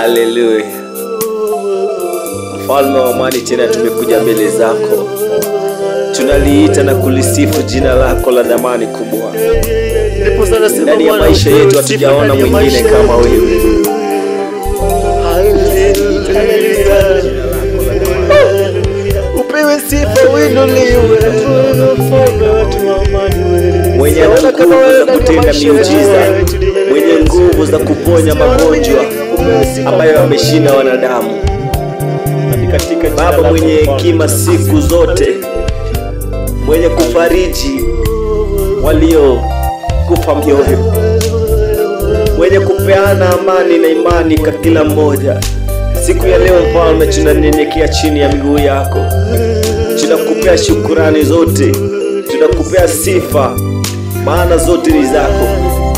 Haleluya, mfalme wa amani, tena tumekuja mbele zako, tunaliita na kulisifu jina lako la damani kubwa. Ndani ya maisha yetu hatujaona mwingine kama wewe. Upewe sifa uinuliwe, mfalme wetu wa amani wewe. mwenye Sijaona nguvu kama wewe za ndani ya kutenda maisha miujiza, yetu. mwenye nguvu za kuponya magonjwa ambayo ameshinda wanadamu. Baba mwenye hekima siku zote, mwenye kufariji waliokufa mioyo, mwenye kupeana amani na imani kwa kila mmoja. Siku ya leo Mfalme, tunanyenyekea chini ya miguu yako, tunakupea shukurani zote, tunakupea sifa, maana zote ni zako.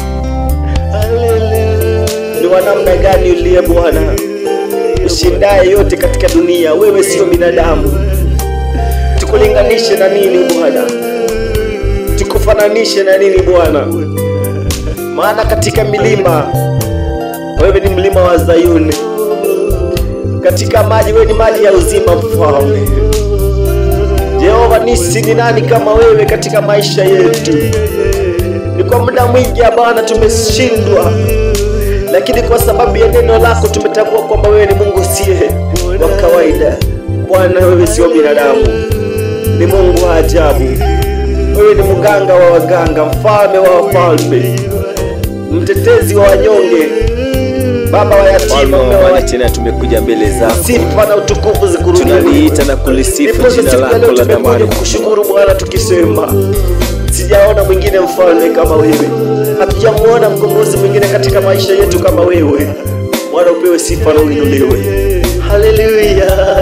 Ni wa namna gani uliye Bwana ushindaye yote katika dunia? Wewe sio binadamu, tukulinganishe na nini Bwana? Tukufananishe na nini Bwana? Maana katika milima wewe ni mlima wa Zayuni, katika maji wewe ni maji ya uzima, Mfalme. Jehova nisi ni nani kama wewe katika maisha yetu? Ni kwa muda mwingi ya Bwana tumeshindwa, lakini kwa sababu ya neno lako tumetambua kwamba wewe ni Mungu siye wa kawaida. Bwana, wewe sio binadamu, ni Mungu wa ajabu. Wewe ni mganga wa waganga, mfalme wa wafalme, mtetezi wa wanyonge, baba wa yatima, mume wa tena tumekuja mbele zako, sifa na utukufu zikurudie. Tunaliita na kulisifu Ndipo jina siku ya lako leo la tumekuja damani. kukushukuru Bwana tukisema sijaona mwingine mfalme kama wewe, hatujamuona mkombozi mwingine katika maisha yetu kama wewe. Bwana upewe sifa na uinuliwe. Haleluya.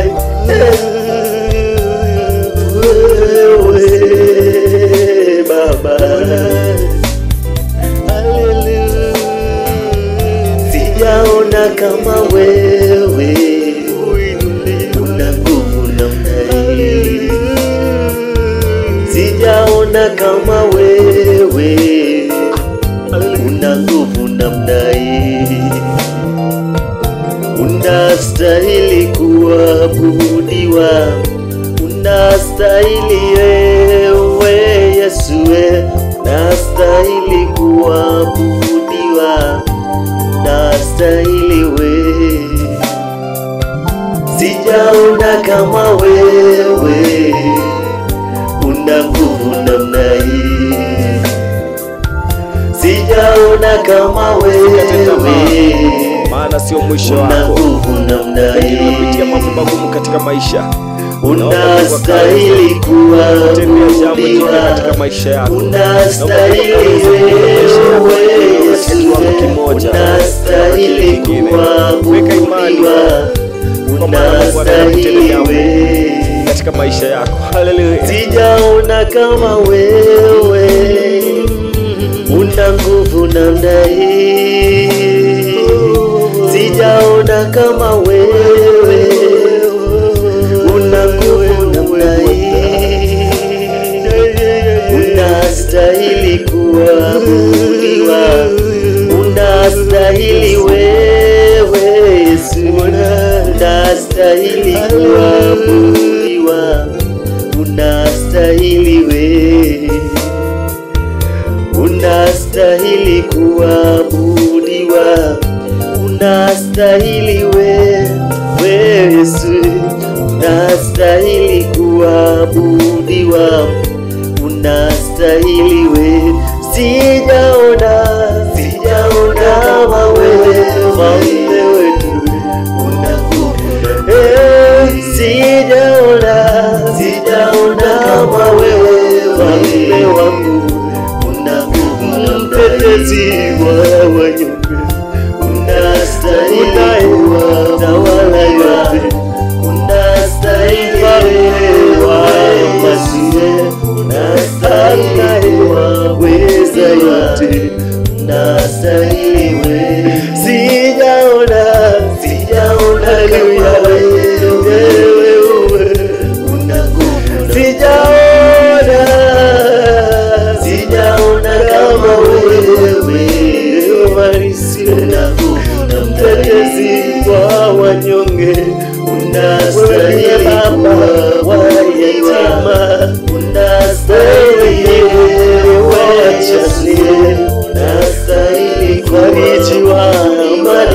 Wewe Baba, sijaona kama wewe una nguvu namna hii sijaona kama wewe una nguvu namna hii, unastahili kuabudiwa, unastahili wewe Yesu, we, unastahili kuabudiwa, unastahili wewe sijaona kama wewe una nguvu namna hii, sijaona kama wewe maana sio mwisho una wako. nguvu namna Lakini umepitia hii, mambo magumu katika maisha, unastahili tembea jambo jipya kuabudiwa, katika maisha yako. unastahili wewe Yesu, unastahili kuabudiwa, unastahili wewe katika maisha yako. Haleluya. sijaona kama wewe una nguvu namna hii, sijaona kama wewe una nguvu namna hii, unastahili kuabudiwa, unastahili wewe Yesu, unastahili kuabudiwa, unastahili wewe unastahili kuabudiwa, unastahili wewe Yesu, unastahili kuabudiwa, unastahili wewe. Sijaona, sijaona kama wewe mfalme wetu, una nguvu Eh, sijaona, sijaona kama wewe mfalme wangu una nguvu mtetezi wa wanyonge, unastahili kuwatawala yote, unastahili wa masie, unastahili waweza yote, unastahili wewe. Sijaona, sijaona kama wewe, una nguvu sijaona sijaona kama wewe mtetezi wa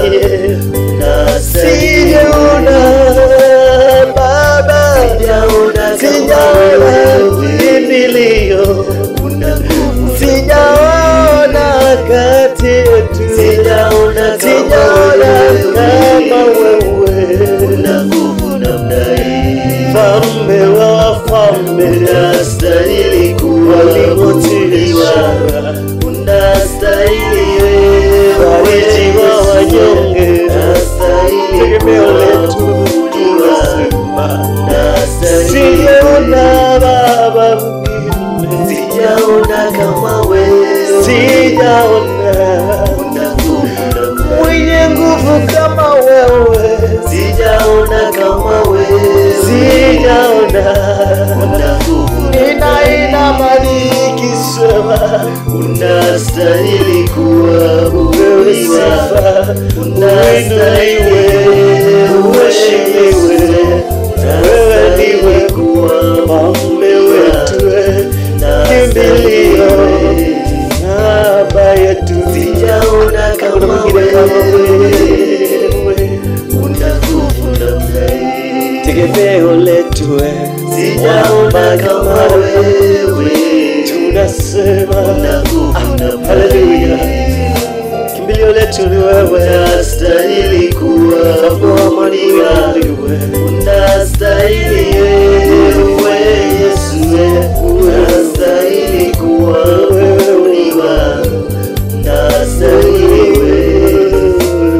Maria, unastahili sijaona Baba, Sijaona kama sijaona wewe. kimbilio, una nguvu sijaona kati yetu, Sijaona kama sijaona wewe. kama wewe, una nguvu namna hii mfalme wa wafalme, unastahili kuabudiwa unastahili wewe fariji wa wanyonge, unastahili tegemeo letu kuabudiwa tunasema unastahili sijaona baba mwingine, sijaona kama wewe sijaona una nguvu namna mwenye nguvu kama wewe, sijaona kama wewe sijaona una nguvu ninainama nikisema unastahili wewe kuabudiwa sifa, unastahili uinuliwe, uheshimiwe, wewe ndiwe mfalme wetu, kimbilio namba yetu, sijaona hakuna kama mwingine kama wewe wewe, una nguvu namna hii tegemeo letu, sijaona kama wewe tunasema una nguvu namna haleluya, hii kimbilio letu ni wewe, unastahili kuabudiwa unastahili wewe Yesu unastahili kuabudiwa unastahili wewe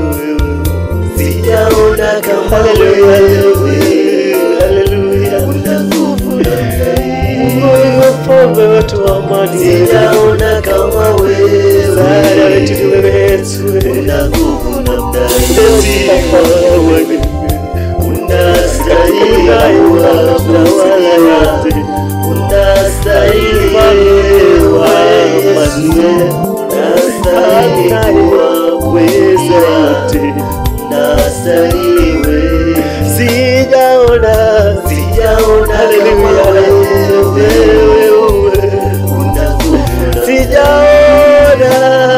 sijaona kama Haleluya, wewe haleluya, una nguvu namna hii Mungu mfalme wetu wa amani, sijaona kama msaada wewe wetu ni wewe Yesu, una nguvu namna Ndio sifa hii kwako wewe. unastahili kuabudiwa unastahili wewe Yesu unastahili kuabudiwa unastahili wewe Sijaona, sijaona kama wewe una nguvu na sijaona,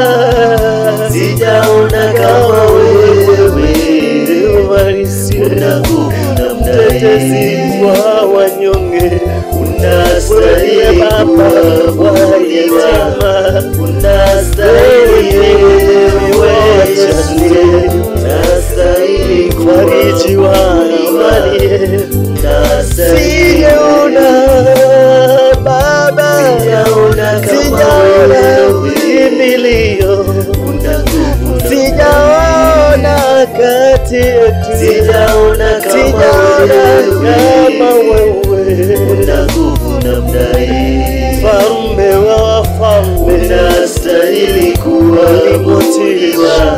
sijaona kama wewe uhalisi una nguvu namna mtetezi hii wa wanyonge, unastahili wewe Baba wa kuabudiwa yatima, unastahili wewe Yesu unastahili fariji wa kuabudiwa amani. unastahili Sijaona Baba, sijaona kama sijaona wewe kimbilio, una nguvu sijaona kati yetu, sijaona kama sijaona kama wewe wewe, una nguvu namna hii mfalme wa wafalme, unastahili kuabudiwa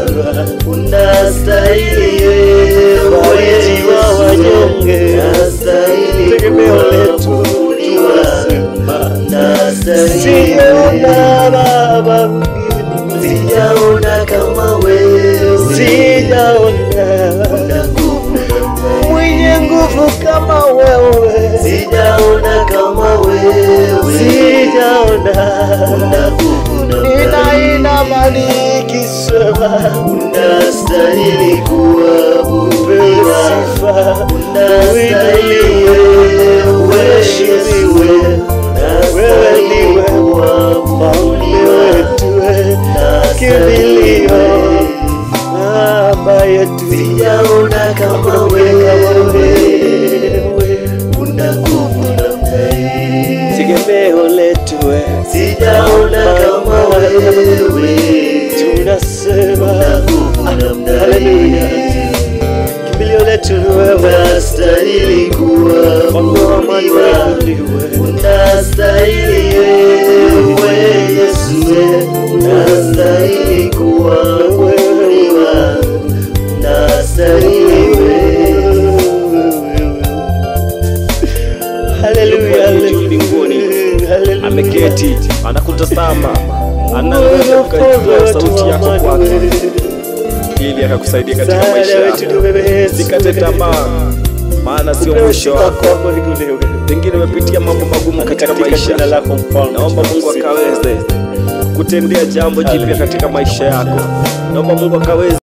unastahili wewe fariji wa wanyonge, unastahili tegemeo letu kuabudiwa tunasema unastahili sijaona Baba mwingine, sijaona kama wewe sijaona una nguvu mwenye nguvu kama wewe, sijaona kama wewe sijaona una nguvu namna ninainama nikisema unastahili wewe kuabudiwa sifa, unastahili uinuliwe, wewe uheshimiwe, wewe ndiwe mfalme wetu, kimbilio namba yetu, sijaona kama hakuna mwingine kama wewe wewe, una nguvu namna hii tegemeo letu, sijaona kama wewe tunasema una nguvu namna haleluya, hii kimbilio letu ni wewe, unastahili mfalme wa amani kuabudiwa wewe, unastahili wewe Yesu unastahili kuabudiwa unastahili wewe Haleluya, Juu mbinguni. haleluya. ameketi anakutazama Mungu anaweza mfalme ukajua wetu sauti wa yako amani kwake wewe. ili akakusaidia katika Msaada maisha wetu ni yako wewe Yesu. sikate tamaa maana sio Upewe mwisho sifa wako kwako inuliwe. pengine umepitia mambo magumu katika Katika maisha jina lako mfalme naomba mungu tunakusifu. akaweze kutendea jambo jipya katika maisha yako naomba mungu akaweze